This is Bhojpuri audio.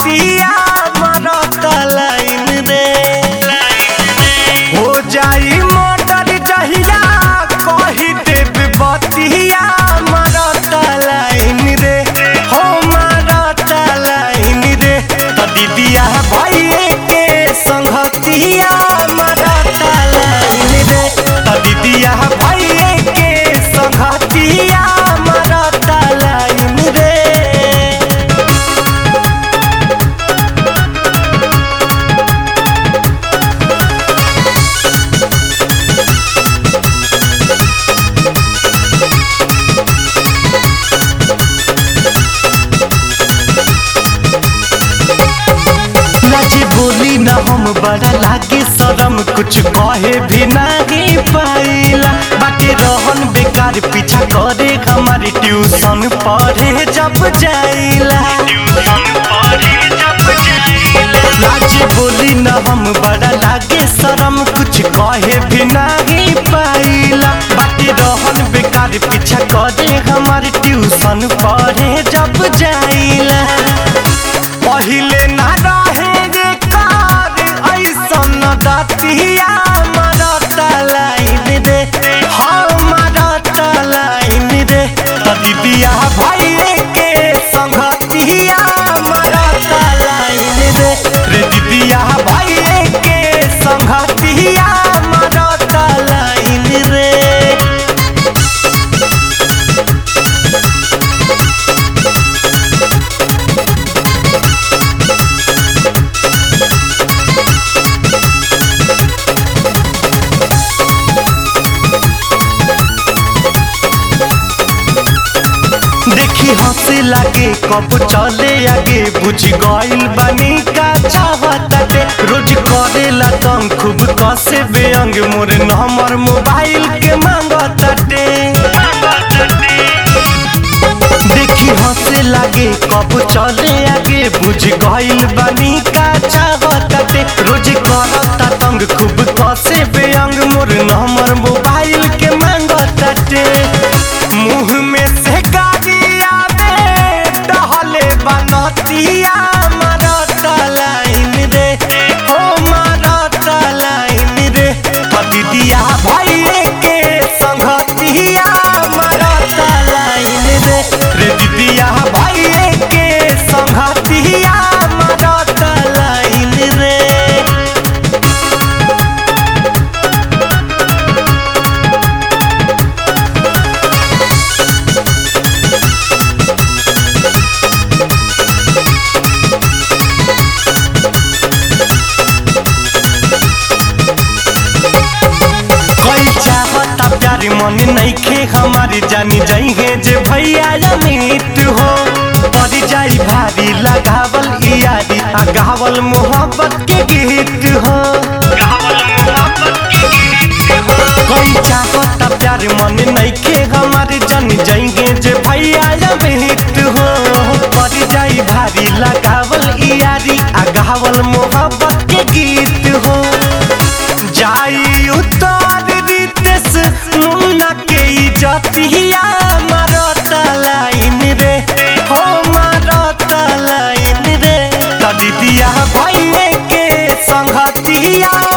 संगतिया मरत लाइन रे हो जाई मोटर जहिया कही देव बतिया मरत लाइन रे हो मरत लाइन रे त दीदिया भइए के संगतिया मरत लाइन रे त दीदिया भइए के संगतिया मरत लाइन रे लाजे बोली न हम बड़ा लागे शरम कुछ कहे भी नहीं पाइला बाकी रहन बेकार पीछा करे हमारी ट्यूशन पढ़े जब जाइला लाजे बोली न हम बड़ा लागे शरम कुछ कहे भी नहीं पाइला बाकी रहन बेकार पीछा करे हमारी ट्यूशन पढ़े जब जाइला पहिले ना रहे रे कार ऐसन दतिया मरत लाइन रे हाँ मरत लाइन रे त दीदिया भइए के संगतिया मरत लाइन रे रे दीदिया भइए के संगतिया मरत लाइन रे देखी हंसे लागे कब चले आगे बुझ गइल बानी का चाहताटे रोज करेला तंग खूब कसे बेअंग मोर नंबर मोबाइल के मांगताटे देखी हंसे लागे कब चले आगे बुझ गइल बानी का चाहताटे रोज करता तंग खूब कसे बेअंग मोर नंबर मोबाइल के मांगताटे मुंह में से गाड़ी आवे टहले बनतिया मरत लाइन रे हो मरत लाइन रे दीदिया भइए के संगतिया मरत लाइन रे रे दीदिया भइए के संगतिया मरत लाइन रे कोई चाहता प्यारी मन नइखे हमारी जानी जाइए जे भैया अमित हो पड़ जाई भारी लगावल यारी आ गावल मोहब्बत के गीत हो कोई चाहता प्यार मन नइखे हमारी जानी जाइए जे भैया अमित हो पड़ जाई भारी लगावल यारी आ गावल मोहब्बत के गीत हो जाई उतार रितेश मुन्ना के इजतिया मारत लाइन रे हो मारत लाइन रे त दीदिया भइए के संगतिया